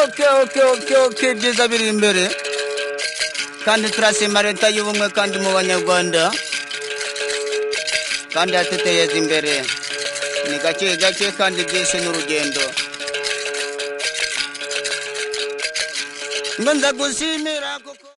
oke oke oke oke ibyiza biri imbere kandi turashima leta y'ubumwe kandi mu banyarwanda kandi yatuteyeza imbere ni gake gake kandi byinshi n'urugendo ngo ndagushimira